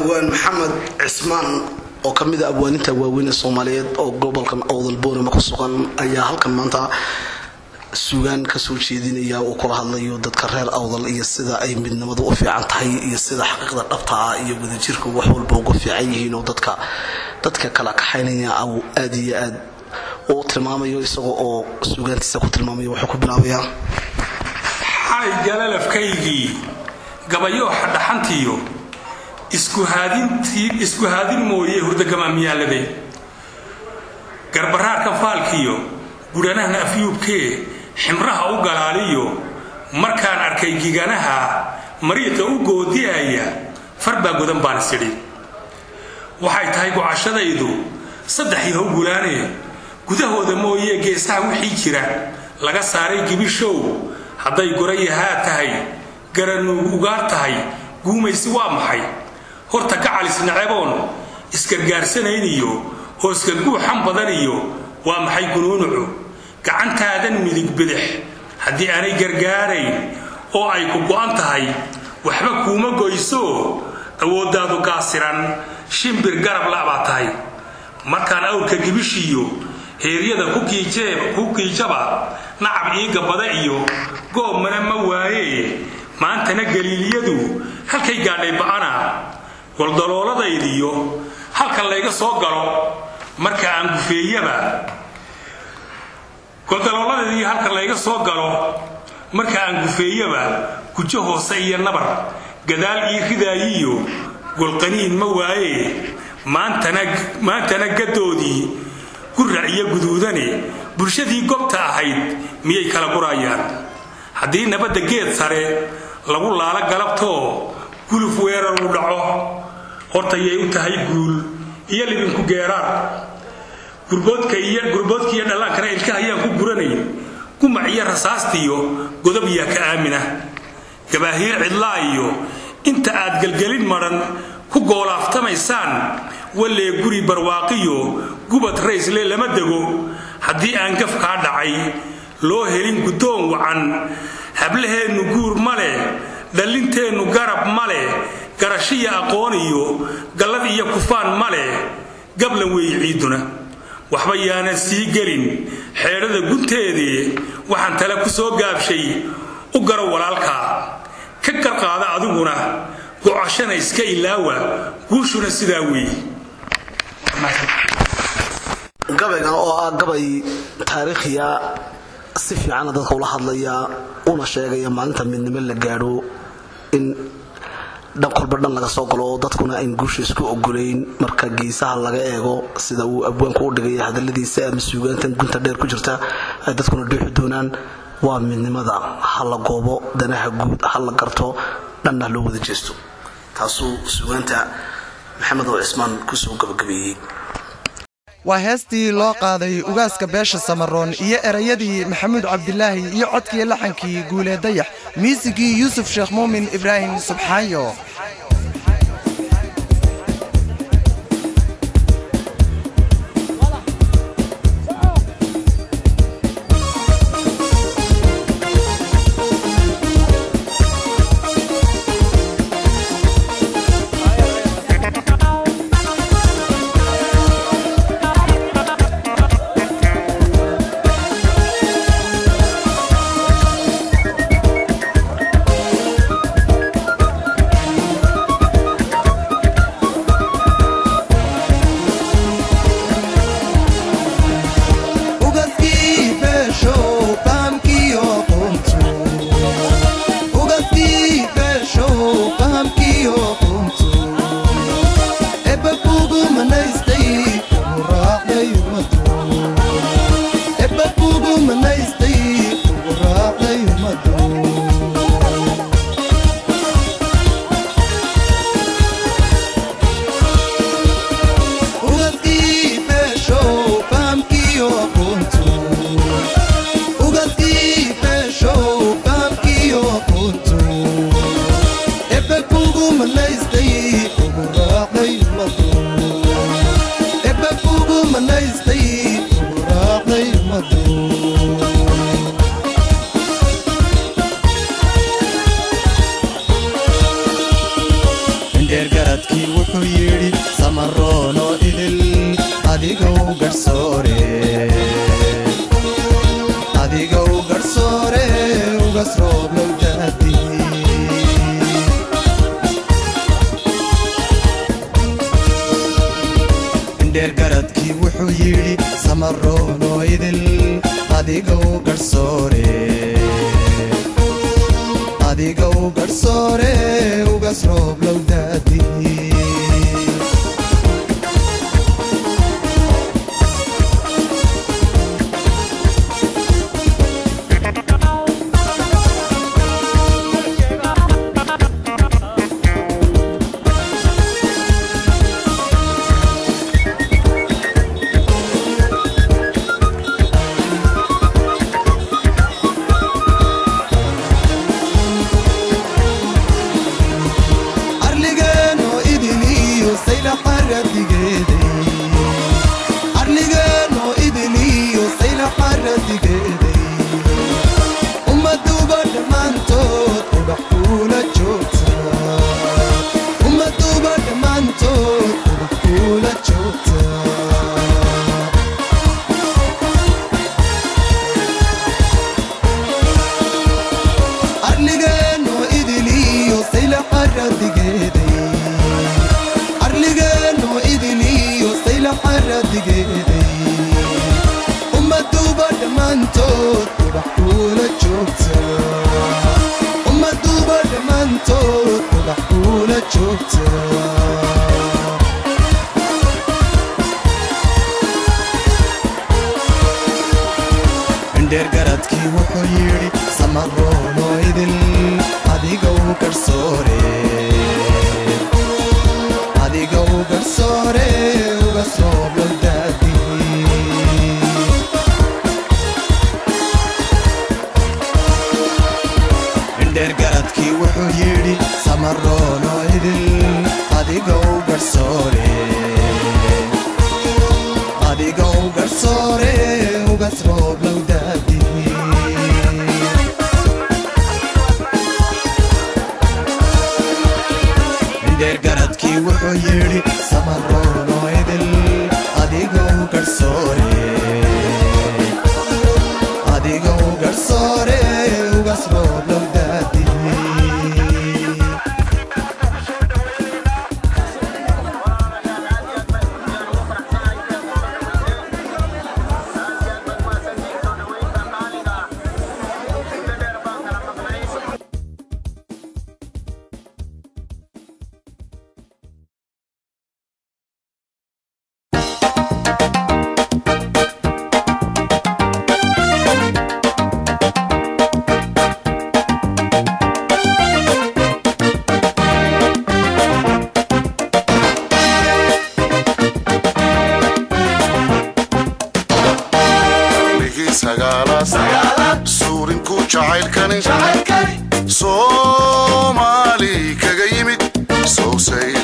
abwaan maxamed cismaan oo ka mid a abwaaninta waaweyn ee soomaaliyeed oo gobolkan owdal boorama ku sugan ayaa halkan maanta sugaan kasoo jeedinaya uu kula hadlayo dadka reer awdal iyo sida ay midnimadu u fiican tahay iyo sida xaqiiqda dhabta ah iyo wadajirku wax walba uga fiican yihiin oo dadka dadka kala kaxaynaya uu aad iyo aad u tilmaamayo isagoo oo sugaantiisa ku tilmaamayo wuxuu ku bilaabayaa xalay galalafkaygii gabayooxa dhaxantiyo isku haadin mooye hurdagamaamiyaalade garbaraarka faalkiyo gudhanahna afyuubkee ximraha u galaaliyo markaan arkay giganaha mariiqa u goodi'aya farbaa godan baan isidhi waxay tahay gocashadaydu saddex yahow gulaanee gudahooda mooyee geesaha wixii jira laga saaray gibishow hadday gorayahaa tahay garanuugu ugaar tahay guumaysi waa maxay horta gacalis naceboon isgargaarsanayn iyo hooska guuxan badan iyo waa maxay gunuunucu gacantaadan midig bidix haddii aanay gargaarayn oo ay ku go'an tahay waxba kuuma goyso awooddaadu gaasiran shimbir garab la'baa tahay markaan awrka gibishiyo heeryada ku kiijaba nacab iiga bada iyo goobmana ma waayee maantana galiiliyadu halkay gaadhay ba'ana goldalooladaydiyo halka layga soo galo marka aan gufeeyaba goldalooladaydiyo halka layga soo galo marka aan gufeeyaba gujo hoose iyo nabar gadaal ii ridaayiyo golqaniin ma waayee maantana gadoodii gurac iyo guduudane bulshadii gobta ahayd miyay kala gurayaan haddii nabadda geed sare lagu laalo galabtoo guluf weerar uu dhaco hortayay u tahay guul iyo libinku geeraar gurboodkiiyo dhallaankana ilkaha ayaan ku guranay gumac iyo rasaastiyo godob yaa ka aamina gabaahiir cidlaa iyo inta aad gelgelin madhan ku goolaaftamaysaan wallee guri barwaaqiyo gubad raysle lama dego haddii aan gaf kaa dhacay loo helin guddoon wacan hablaheennu guur ma leh dhallinteennu garab ma leh garashiya aqoon iyo gallad iyo kufaan ma leh gablan weeye ciidduna waxba yaanan sii gelin xeedhada gunteedii waxaan tale ku soo gaabshay u garo walaalkaa ka garqaada adiguna gocashana iska ilaawa guushuna sidaa weeye gabaygan oo ah gabay taariikhiya si fiicana dadka ula hadlaya una sheegaya maalinta midnimo la gaadho in dhan kolba dhan laga soo galo oo dadkuna ayn guusha isku ogolayn marka geesaha laga eego sida uu abwaanku u dhigaya hadaladiisa ama suugaantan gunta dheer ku jirta ay dadkuna dhuuxi doonaan waa midnimada ha la goobo danaha guud ha la garto dhanna loo wada jeesto taasuu suugaanta maxamed oo cismaan kusoo gabagabeeyey waa heestii loo qaaday ugaaska beesha samaroon iyo erayadii maxamuud cabdilaahi iyo codkii laxankii guulee dayax miisigii yuusuf sheekh muumin ibraahim subxaayo wuxuu yidhi samaroono idil adigow garsoore adigow garsoore ugas rooblow daadi indheer garadkii wuxuu yidhi samaroono idil adigow garsoore adigow garsoore ugas rooblow daadi arligeenoo idiliyo sayla xaradigeeday arligeenoo idiliyo sayla xaradigeeday ummaduba dhammaantood ubax kuula joogta ummaduba dhammaantood ubax kuula joogta arligeenoo idiliyo sayla xaradigeeday arligeenoo idiliyo sayla xaradigeeday ummaduba dhammaantood ubax kuula joogta ummaduba dhammaantood ubax kuula joogta indheer garadkii wuxuu yidhi samaroono idil adigow garsoore adigow garsoore ugas rooblow daadi indheer garadkii wuxuu yidhi samaroono idil adigow garsoore adigow garsoore ugas rooblow daadi indheer garadkii wuxuu yidhi samaroono idil adigow garsoore adigow garsoore ugas rooblow daadi ligii sagaalaad suurinku jacaylkani soomaali kaga yimid sowsay